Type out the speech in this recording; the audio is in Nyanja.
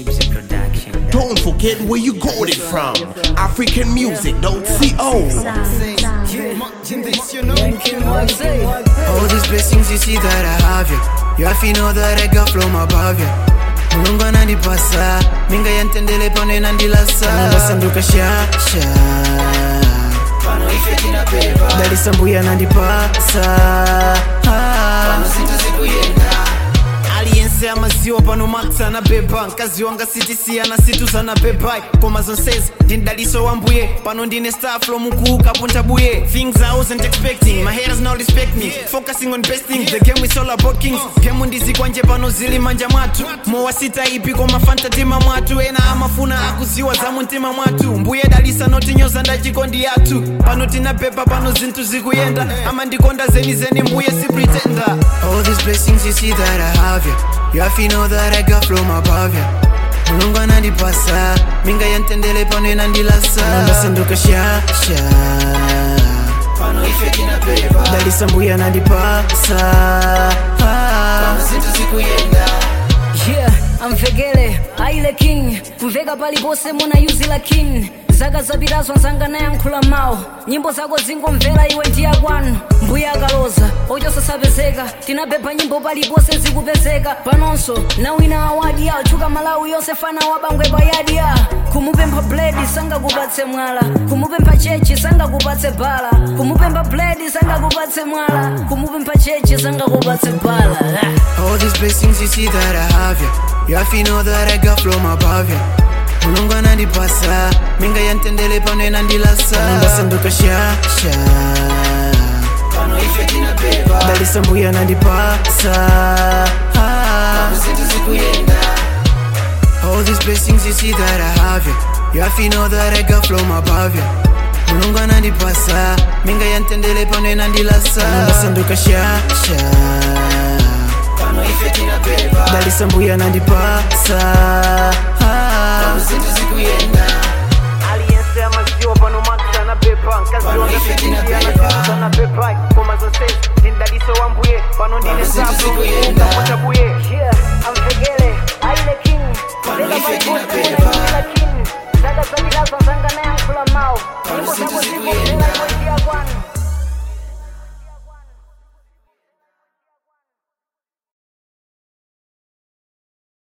Sibs Production. Don't forget where you got it from. African music, don't see oh. All these blessings you see that I have you. You have to know that I got from above you. mulungu anandipasa minga yantendele pano inandilasa ndasanduka shasha dalisa mbuya anandipasa aliyense amaziwa pano max anabeba mkazi wanga sitisiya na situ zanabeba koma zonsezi ndindaliso wa mbuye pano ndine staflo mukuuka punta buye things i wasn't expecting my haters now respect me focusing on best things the game is all about kings game ndizikwanje pano zili manja mwatu mowa sita ipi koma fantatima mwatu ena amafuna akuziwa za muntima mwatu mbuye dalisa notinyoza ndachikondi yathu pano tinabeba pano zinthu zikuyenda ama ndikonda zeni zeni mbuye si pretender all these blessings you see that i have you you have to know that i got from above you mulungu anandipasa minga yantendele pano inandilasa ndasanduka shasha dalisa mbuya anandipasa Yeah, amvekele aile king mveka palipose muna yuzi la king zaka zapitazo nzanga nayankhula mawu nyimbo zako zingomvera iwe ndiya kwanu mbuya akaloza ochosasapezeka tinabhebha nyimbo palipose zikupezeka panonso na wina awadi ya chuka malawi yonse fana wabangwe payadi ya kumupempha bledi sangakupatse mwala kumupempha chechi sangakupatse bala kumupempha bledi sangakupatse mwala kumupempha chechi sangakupatse bala ah. All these blessings you see that I have you You have to know that I got from above you mulungu anandipasa minga yantendele pano inandilasa ndasanduka shasha dalisa mbuya anandipasa All these blessings you see that I have you You have to know that I got from above you mulungu anandipasa minga yantendele pano inandilasa ndasanduka shasha dalisa mbuya anandipasa aliyense amaziwa pano max anabeba mkazi wanga sitisiana anabeba koma zonsezi ndindaliso wa mbuye pano ndine safuukapotabuye Yeah, amvekele aile king mveka palipose muna yuzi